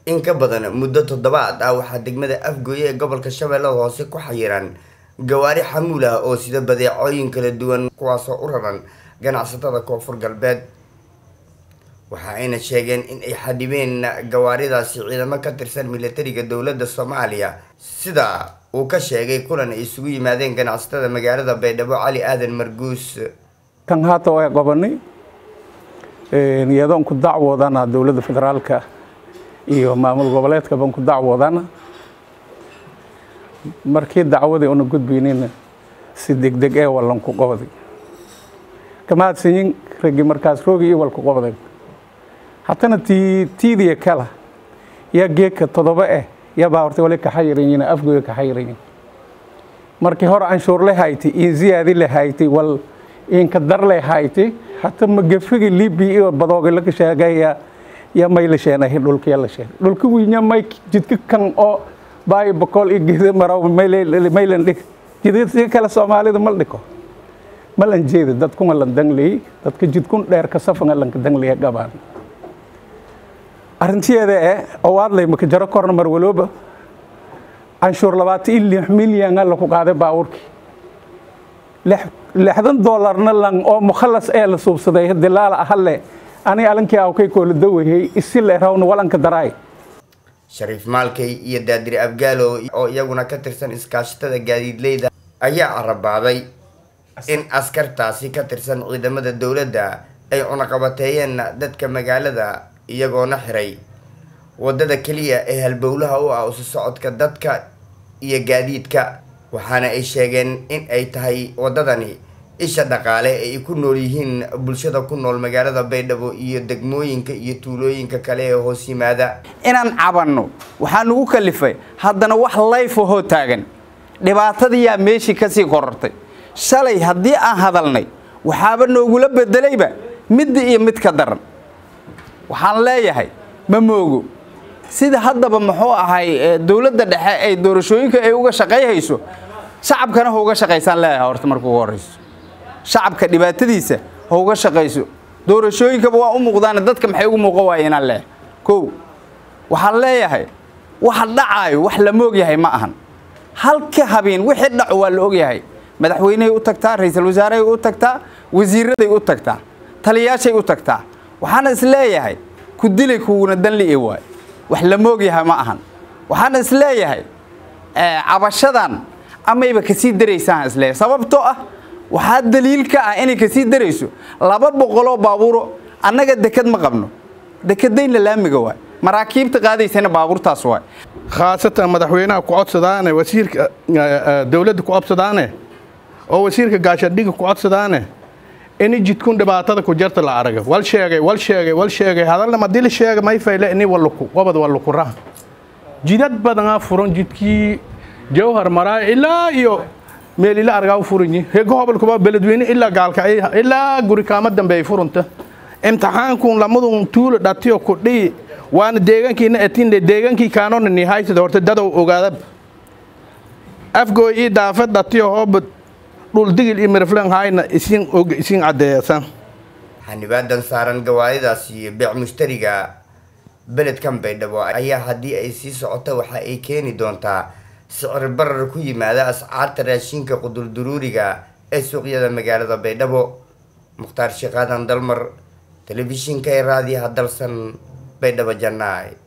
in ka badan muddo toddobaad ah waxaa degmada afgooye ee gobolka shabeellada hoose ku xayiran gawaari xamuul ah oo sida badeecooyin kala duwan kuwaasoo u raran ganacsatada koonfur galbeed waxa ayna sheegeen in ay xadhibeen gawaaridaasi ciidamo ka tirsan militariga dowladda soomaaliya sida uu ka sheegay kulan ay isugu yimaadeen ganacsatada magaalada baydhabo cali aadan marguus kan haata waa qabanay iyadoon ku dacwoodana dowladda federaalka iyo maamul goboleedka baan ku dacwoodana markii dacwadii una gudbaynayna si degdeg ee wallan ku qabday kamahadsanyin raggii markaas roogi iyo walku qabday haddana tii tiidiya kala yaa geedka toddoba eh yaa baa horta wali kaxayirayin afgooya kaxayirayin markii hore anshuur le haytay iyo ziyaadi le haytay wal inka dar le haytay hata magafigi libi iyo badooga laga sheegaya ya may la sheenahay dhulka la sheen dhulka wiinya may jidka kan oo baay boqol iyo geeda maraw maylan dhig jidka kale soomaalida mal dhiko malan jeeda dadkuna lan dangley dadka jidkun dheer ka safanga lanka dangley gabaan arrintiyeeda ee owaadlay maka jaro korna mar walooba canshuur labaatan iyo lix milyan la ku qaaday baabuurkii lixdan doolarna lan oo mukhalas ee la suubsaday dilaala ahale ani alankii awkay koola dawayay isi le rawna walanka daraay shariif maalkay iyo daadiri abgaalo oo iyaguna ka tirsan iskaashatada gaadiidleyda ayaa carabaaday in askartaasi ka tirsan ciidamada dowladda ay cunaqabateeyeen dadka magaalada iyagoona xiray waddada keliya ee halbowlaha u ah isu socodka dadka iyo gaadiidka waxaana ay sheegeen in ay tahay waddadani isha dhaqaale ee ay ku nool yihiin bulshada ku nool magaalada baydhabo iyo degmooyinka iyo tuulooyinka kale ee hoos yimaada inaan cabanno waxaa nagu kalifay haddana wax layf ahoo taagan dhibaatadiyaa meeshii ka sii korortay shalay haddii aan hadalnay waxaaba noogula bedelayba midda iyo mid ka daran waxaan leeyahay ma moogo sida haddaba muxuu ahay dowladda dhexe ay doorashooyinka ay uga shaqayhayso shacabkana ha uga shaqaysaan leeyahay horta marka ugu horrayso shacabka dhibaatadiisa ha uga shaqayso doorashooyinkaba waa u muuqdaane dadka maxay ugu muuqan waaya inaan leeyahay kow waxaan leeyahay waxa dhacaayo wax la moog yahay ma ahan halka habeen wixii dhaco waa la ogyahay madaxweynehay u tagtaa ra-iisul wasaarahay u tagtaa wasiiraday u tagtaa taliyaashay u tagtaa waxaana is leeyahay ku dilay kuwuna danli waay wax la moogyahay ma ahan waxaana is leeyahay cabashadan amayba kasii daraysaan isleeyahay sababtoo ah waxaa daliil ka ah inay kasii darayso laba boqoloo baabuuro annaga deked ma qabno dekedayna laamiga waay maraakiibta qaadaysana baabuurtaas waay khaasatan madaxweynaha ku codsadaane wasiirka dowladda ku codsadaane oo wasiirka gaashadhiga ku codsadaane ini jidkun dhibaatada ku jarta la araga wal sheegay wal sheegay wal sheegay hadalna ma dil sheega may fayle ini waluku wabad waluku rah jidad badanaa furan jidkii jawhar maraa ilaa iyo meel ila argaa furanyi hega hobolkuba beledweyne ilaa gaalka ilaa guri kaama dambe ay furunta imtixaankun lamadun tuula dhatiyo ku dhiyi waana deegaankiina etinde deegaankii kaanona nihaysada horta dadow ogaada afgooy ii daafad dhatiyo hoobad dhuldigil iyo miriflan hayna isin og isin caddeeysan xanibaadan saaran gawaaridaas iyo beec mushtariga beledkan baydhabo ayaa haddii ay sii socoto waxa ay keeni doontaa sicir barar ku yimaada ascaarta raashinka qudurduruuriga ee suuqyada magaalada baydhabo mukhtaar sheekh aadan dalmar telefishinka ee raadiyaha dalsan baydhabo jannaay